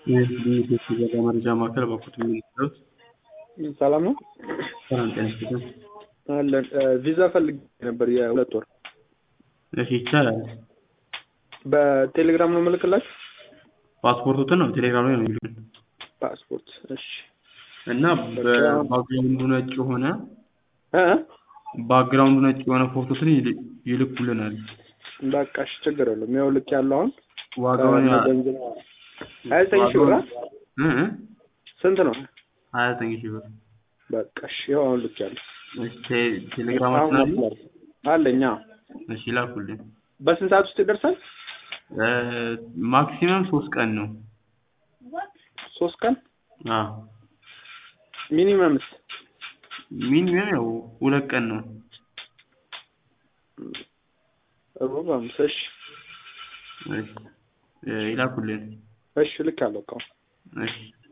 የኢትዮጵያ መረጃ ማዕከል በኩት የሚሉት ሰላም ነው። ሰላም ጤና ይስጥልኝ። አለን ቪዛ ፈልግ ነበር የሁለት ወር እሺ ይቻላል። በቴሌግራም ነው ምልክላችሁ ፓስፖርቱትን ነው ቴሌግራም ላይ ነው የሚሉን ፓስፖርት። እሺ እና በባክግራውንዱ ነጭ የሆነ እ ባክግራውንዱ ነጭ የሆነ ፎቶትን ይል- ይልኩልናል። በቃ እሺ ችግር የለውም። ያው ልክ ያለው አሁን ዋጋውን ያ- ገንዘብ ሀያ ዘጠኝ ሺህ ብር አ? እ እ ስንት ነው? ሀያ ዘጠኝ ሺህ ብር በቃ እሺ ያው አሁን ልክ ያለው እሺ ቴ- ቴሌግራማችን አለ አለኛ እሺ ላኩልኝ። በስንት ሰዓት ውስጥ ይደርሳል? እ ማክሲመም ሶስት ቀን ነው። ሶስት ቀን አዎ ሚኒመምስ ሚኒመም ያው ሁለት ቀን ነው። ሩብ አምስት እሺ እሺ እ ይላኩልን። እሺ ልክ ያለው እኮ እሺ